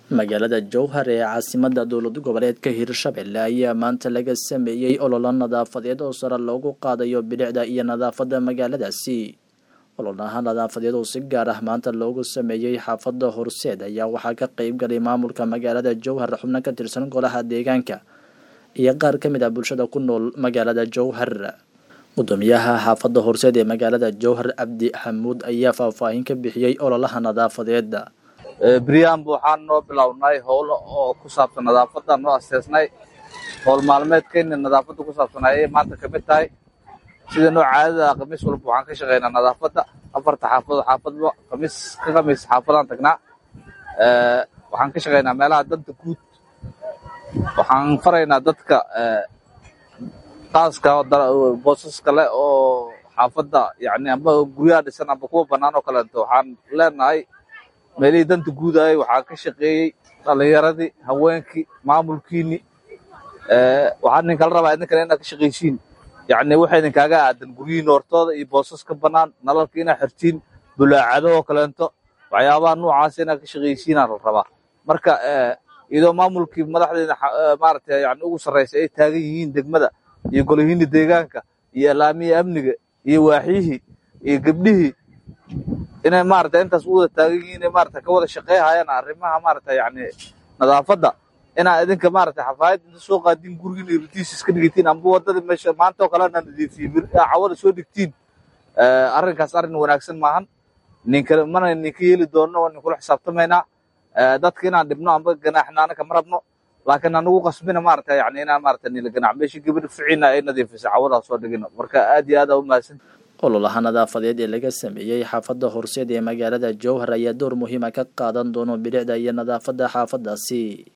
magaalada jowhar ee caasimada dowlad goboleedka hirshabelle ayaa maanta laga sameeyey ololo nadaafadeed oo sare loogu qaadayo bilicda iyo nadaafada magaaladaasi ololaha nadaafadeed oo si gaar ah maanta loogu sameeyey xaafada horseed ayaa waxaa ka qeyb galay maamulka magaalada jowhar xubno ka tirsan golaha deegaanka iyo qaar ka mid ah bulshada ku nool magaalada jowhar gudoomiyaha xaafada horseed ee magaalada jowhar cabdi xamuud ayaa faahfaahin ka bixiyey ololaha nadaafadeed beryahanba waxaan noo bilownay howlo oo ku saabsan nadaafadda noo asteesnay howl maalmeedkeenna nadaafadda ku saabsan ayay maanta ka mid tahay sida noo caadada khamiis walba waxaan ka shaqaynaa nadaafadda afarta xaafadood xaafadba khamiis ka khamiis xaafadaan tagnaa waxaan ka shaqaynaa meelaha danta guud waxaan faraynaa dadka qaaska boosaska leh oo xaafadda yani amba guryaha dhisan amba kuwa bannaan oo kaleeto waxaan leenahay meelihii danta guudayay waxaa ka shaqeeyey dhalinyaradii haweenkii maamulkiini waxaa idinkala rabaa idinkana inaad ka shaqaysiin yani waxa idinkaaga aadan guryihiin hortooda iyo boosaska bannaan nalalka inaad xirtiin bulaacado oo kaleento waxyaabaha noocaas inaad ka shaqaysiinaa la rabaa marka iyadoo maamulkii madaxdeeda maaragtay yani ugu sarraysa ay taagan yihiin degmada iyo golihiini deegaanka iyo alaamihii amniga iyo waaxyihii iyo gebdhihii inay maarata intaas u wada taagan yihiin inay maarata ka wada shaqeyhayaan arrimaha maarata yani nadaafadda inaa idinka maarata xafaayad inta soo qaadin gurigiin iyo ritiis iska dhigatiin amba waddada meesha maanta oo kalena nadiifiyin cawada soo dhigtiin arrinkaas arrin wanaagsan maahan ninka mana ninka yeeli doonno waa ninkula xisaabtamaynaa dadka inaan dhibno amba ganaaxna anaka ma rabno laakiin anugu qasbina maarata yani inaan maarata nila ganaax meeshii gabadh ficiina ay nadiifisa cawadaas soo dhigino marka aad iyo aad aa u mahadsan ololaha nadaafadeed ee laga sameeyey xaafada horseed ee magaalada jowhar ayaa door muhiima ka qaadan doono bilicda iyo nadaafada xaafadaasi